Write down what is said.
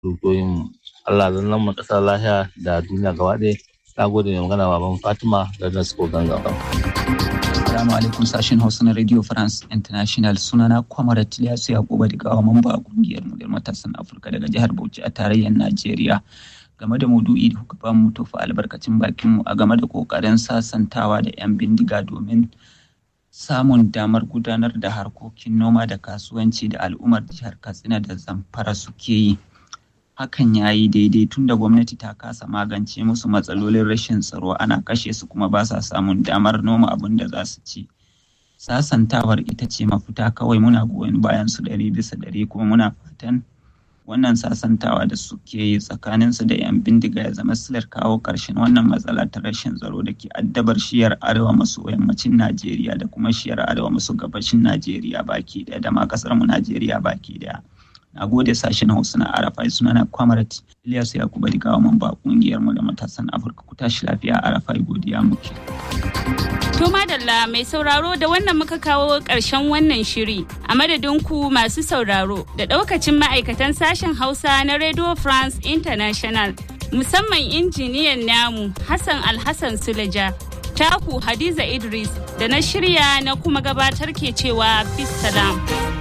dukiyoyin Allah zan mu ƙasa lafiya da duniya gaba ɗaya na gode mai magana baban Fatima da Nasko Ganga. Assalamu alaikum sashen Hausa na Radio France International sunana Kwamara Tiliyasu Yakuba daga gawa mamba a kungiyar mu matasan Afirka daga jihar Bauchi a tarayyar Najeriya. Game da maudu'i da kuka bamu tofa albarkacin bakin mu a game da kokarin sasantawa da 'yan bindiga domin samun damar gudanar da harkokin noma da kasuwanci da al'ummar jihar Katsina da Zamfara suke yi. Hakan ya yi daidai tun da gwamnati ta kasa magance musu matsalolin rashin tsaro ana kashe su kuma ba sa samun damar noma abin da za su ci. Sasantawar ita ce mafita kawai muna goyon bayan su ɗari bisa ɗari kuma muna fatan wannan sasantawa da suke yi tsakaninsu da 'yan bindiga ya zama silar kawo ƙarshen wannan matsala ta rashin tsaro da ke addabar shiyar arewa maso yammacin Najeriya da kuma shiyar arewa maso gabashin Najeriya baki ɗaya da ma ƙasar mu Najeriya baki ɗaya. Na gode sashen Hausa na Arafai sunana Kwamarat Ilyasu Yakubu Digawa mamba kungiyar mu da matasan Afirka ku tashi lafiya Arafai godiya muke. To madalla mai sauraro da wannan muka kawo ƙarshen wannan shiri a madadin ku masu sauraro da ɗaukacin ma'aikatan sashen Hausa na Radio France International musamman injiniyan namu Hassan Alhassan Suleja. Taku Hadiza Idris da na shirya na kuma gabatar ke cewa Peace salam.